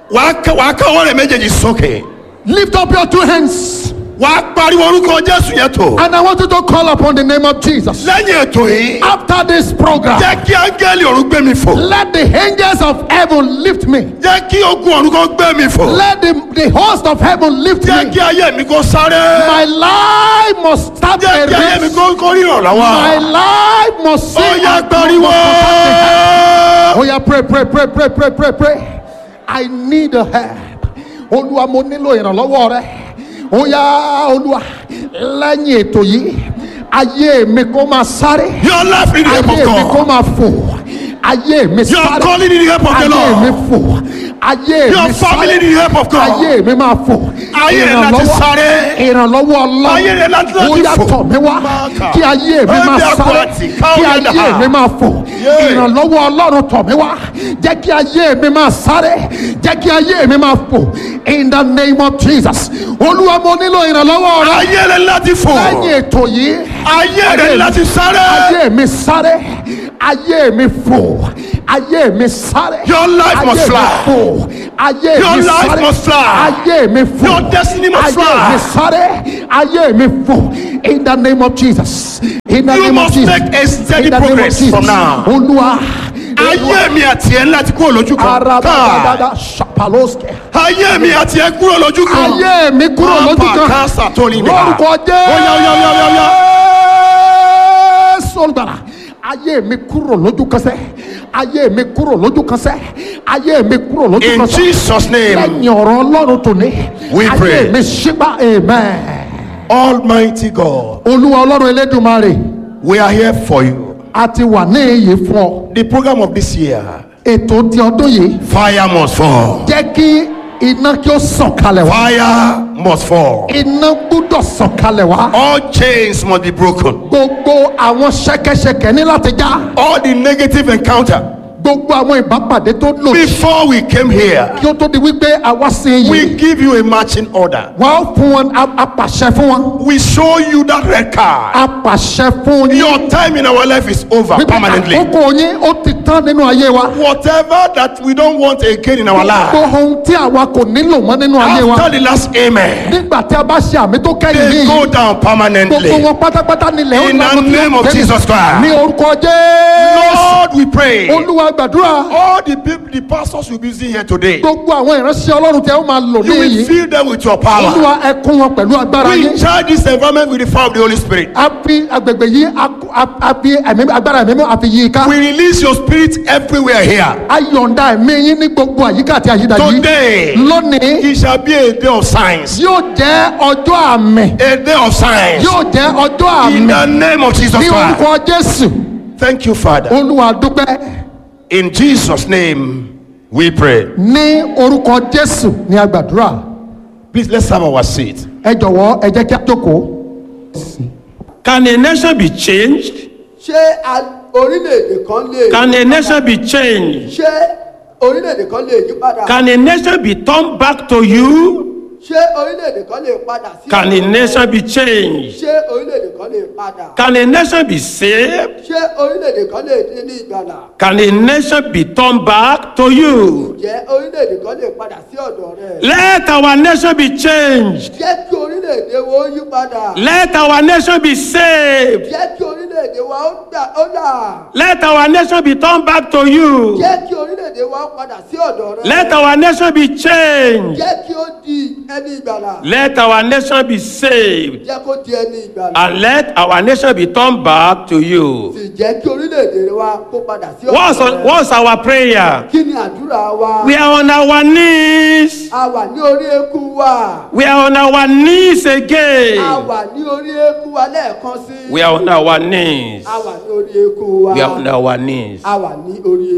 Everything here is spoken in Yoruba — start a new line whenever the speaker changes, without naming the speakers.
wàá ká- wàá káwọ́ rẹ̀ méjèèjì sókè
Lift up your two hands.
wàá pariwo orúkọ jésù yẹn tó
And I want you to call upon the name of Jesus.
lẹ́yìn ètò yìí
After this program,
jẹ́ kí áńgẹ́lì ọ̀run gbé mi fò
let the angels of heaven lift me.
jẹ́ kí ogun ọ̀run kó gbé mi fò
Let the, the host of heaven lift
jẹ́
me.
kí ayé mi kó sáré
My life must start
jẹ́
a
kí ayé mi
race.
kó kó rí
My
ìrànlọ́wọ́
life must
ó
see.
yá
and
pariwo
must contact the heaven. Oh yeah, pray, pray, pray, pray, pray, pray, pray. I need a help. Olúwa mo nílò ìrànlọ́wọ́ rẹ. Ó yá Olúwa lẹ́yìn ètò yìí ayé mi kó máa sáré.
your life need the help
Ayé
of
mi kó
God
máa fò. Ayé mi
your
sáré.
calling need the help of the
Ayé mi
Lord
fò. Ayé
your
mi
family
sáré.
need the help of God
Ayé mi máa fò.
Ayé rẹ láti sáré.
Ìrànlọ́wọ́ ọlọ́run.
Ayé rẹ láti láti
Ó yá
fò.
tọ̀ mí wá.
Máàkà.
Kí ayé mi máa
Ẹ̀mí
sáré.
àpótí, káwọ́
Kí
yẹn dà.
ayé mi máa fò.
Yeah.
Ìrànlọ́wọ́ ọlọ́run tọ̀ mí wá. Jẹ́ kí ayé mi máa sáré. Jẹ́ kí ayé mi máa fò. In the name of Jesus. Olúwa mo nílò ìrànlọ́wọ́ rẹ.
ayé rẹ láti fò
Lẹ́yìn ètò yìí.
ayé rẹ láti sáré
Ayé mi sáré. Ayé mi fò. Ayé mi sáré.
Your life must
Ayé mi
fly.
fò. Ayé
Your
mi
life
sáré.
must fly.
Ayé mi fò.
Your destiny must
Ayé
fly.
mi sáré. Ayé mi fò. In the name of Jesus. In the
You
name of
must
Jesus.
make a steady
In the name of
progress
Jesus.
from now.
Olúwa.
ayé mi àti ẹ láti kúrò lójú kan Káà.
Arabadada Shapaloske.
ayé mi àti ẹ kúrò lójú kan
Ayé mi kúrò lójú kan.
káàsà tó ní
Lórúkọ
Oya, oya, oya, oya, oya.
Jésù olùgbàlà. Ayé mi kúrò lójú kan sẹ́. Ayé mi kúrò lójú kan sẹ́. Ayé mi kúrò lójú
in
kan sẹ́.
Jesus name
Lẹ́yìn ọ̀rọ̀ Ọlọ́run tòní.
We
Ayé
pray.
mi ṣígbà amen.
Almighty God
Olúwa Ọlọ́run Elédùmarè.
we are here for you
A ti wà ní èyí fún ọ.
the program of this year
Ètò ti ọdún yìí.
fire must fall
Jẹ́ kí iná kí ó sọ̀kalẹ̀ wá.
fire must fall
Iná gbúdọ̀ sọ̀kalẹ̀ wá.
all chains must be broken
Gbogbo àwọn ṣẹ̀kẹ̀ṣẹ̀kẹ̀ ní láti já.
all the negative encounter
Gbogbo àwọn ìbápàdé tó lòdì.
before we came here
Kí ó tó di wípé àwa sí
we
yìí.
give you a marching order
Wọ́n á fún wọn a- apàṣẹ fún wọn.
we show you that red card
Apàṣẹ fún yín.
your time in our life is over
Wípé
permanently
àkókò yín ó ti tán nínú ayé wa.
whatever that we don't want again in our life
Gbogbo ohun tí àwa kò nílò mọ́ nínú ayé wa.
after the last amen
Nígbà tí a bá ṣe àmì tó kẹ́yìn
they
ní
go
yìí.
down permanently
Gbogbo wọn pátápátá nílẹ̀ ó
In the
lanu tí ó
name of
tẹ́lẹ̀.
Jesus Christ.
Ní orúkọ Jésù.
lord we pray
Olúwa gbàdúrà.
all the people the pastors will be using here today
Gbogbo àwọn ìránṣẹ́ Ọlọ́run tẹ́ ó máa lò ní
you will
yìí.
fill them with your power
Olúwa ẹ kún wọn pẹ̀lú agbára
we
yín.
charge this environment with the fire of the holy spirit
A fi agbègbè yìí a kó- a- a fi ẹ̀mí agbára ẹ̀mí mọ́ a fi yí i ká.
we release your spirit everywhere here
A yọ̀ǹda ẹ̀mí yín ní gbogbo àyíká àti àyídà yìí.
today
Lónìí
it shall be a day of signs
yóò jẹ́ ọjọ́ àmì.
a day of signs
Yóò jẹ́ ọjọ́
in
àmì.
the name of jesus
Ní
christ
orúkọ Jésù.
thank you father
Olúwa dúpẹ́.
in jesus name we pray
Ní orúkọ Jésù ní agbàdúrà.
please let's have our seat
Ẹ jọ̀wọ́ ẹ jẹ́ kí a jókòó.
Can a nation be changed?
ṣé a- orílẹ̀-èdè kan lè
Can a nation be changed?
ṣé orílẹ̀-èdè kan lè yí padà
Can a nation be turned back to you?
ṣé orílẹ̀-èdè kan lè padà sí
Can a nation be changed?
ṣé orílẹ̀-èdè kan lè padà
Can a nation be saved?
ṣé orílẹ̀-èdè kan lè dín ní ìgbàlà
Can a nation be turned back to you?
jẹ́ orílẹ̀-èdè kan lè padà sí ọ̀dọ̀ rẹ̀
Let our nation be changed.
jẹ́ kí orílẹ̀-èdè wa ó yí padà
Let our nation be saved.
jẹ́ kí orílẹ̀-èdè wa ó dà- ó là
Let our nation be turned back to you.
jẹ́ kí orílẹ̀-èdè wa ó padà sí ọ̀dọ̀ rẹ̀
Let our nation be changed.
jẹ́ kí ó di ẹni ìgbàlà
Let our nation be saved.
jẹ́ kó di ẹni ìgbàlà
And let our nation be turned back to you.
sì jẹ́ kí orílẹ̀-èdè wa kó padà sí
What's,
ọ̀dọ̀ rẹ̀
what's our prayer?
kí ni àdúrà wa
We are on our knees.
a wà ní orí eékún wa
We are on our knees
a
again.
wà ní orí eékún wa lẹ́ẹ̀kan sí
We are on our knees.
a wà ní orí eékún wa
We are on our knees.
a wà ní orí